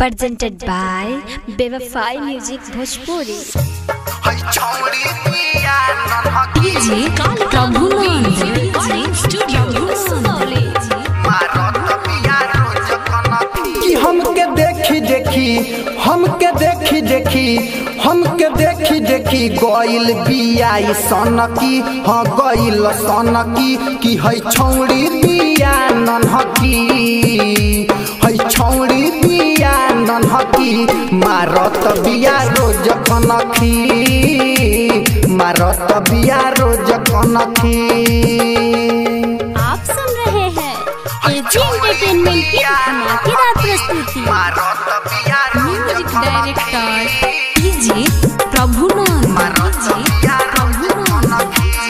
presented by Bevafai Music Bhojpuri. DJ Prabhunand studio कि हमके देखी देखी हमके देखी देखी हमके देखी देखी गइल बियाई सनकी हाँ गइल सनकी कि है छौड़ी बिया नन्हकी है छौड़ी बिया नन्हकी मारत बिया रोज कनखी मारत बिया रोज कनखी आप सुन रहे हैं एजी एंटरटेनमेंट की धमाकेदार प्रस्तुति music director DJ Prabhunand DJ Prabhunand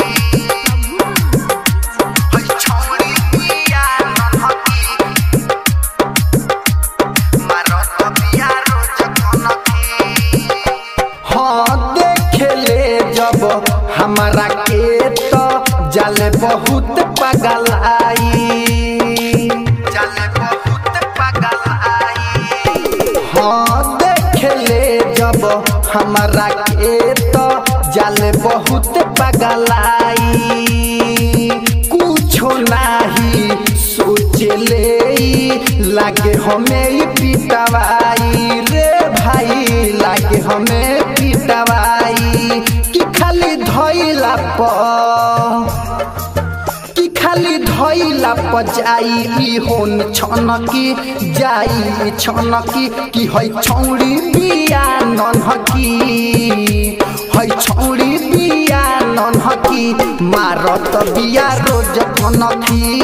हाँ देखेले जब हमारा के तो जले बहुत पगल आई जले बहुत पगल आई हाँ देखेले जब हमारा के तो जले बहुत पगल आई कुछो नाही सोचले लागे हमें ही पिटवाई रे भाई लागे हमें पिटवाई कि खाली धइला प कि खाली धइला प जाई होन छनकी जाई छनकी कि है छौड़ी बिया नन्हकी है छौड़ी बिया नन्हकी मारत बिया रोज कनखी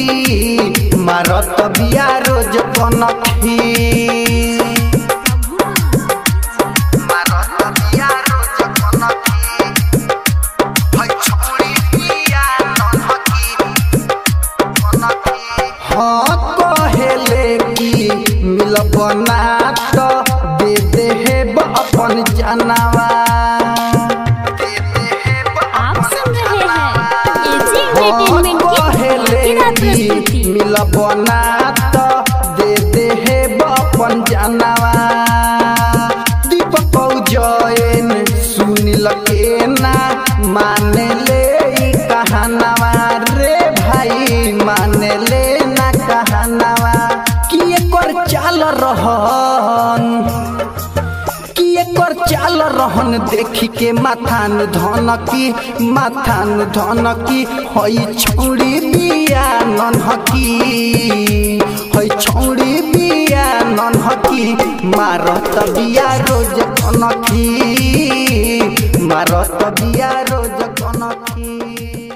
मारत बिया रोज कनखी मारत बिया रोज कनखी है छौड़ी बिया नन्हकी कनखी हाँ कहेले कि मिलब ना तो दे दे हे अपन जानवा दे दे हे आप सुन रहे हैं एजी एंटरटेनमेंट की धमाकेदार प्रस्तुति मिलब ना तो दे दे हे अपन जानवा दीपक जैन सुनिल के ना माने ले ई कहानवा रे भाई माने ले ना कहानवा कि एकर चाल रहन कि एकर चाल रहन देखी के माथान धनकी माथान धनकी हई छौड़ी बिया नन्हकी हई छौड़ी बिया नन्हकी मारत बिया रोज कनखी मारत बिया रोज कनखी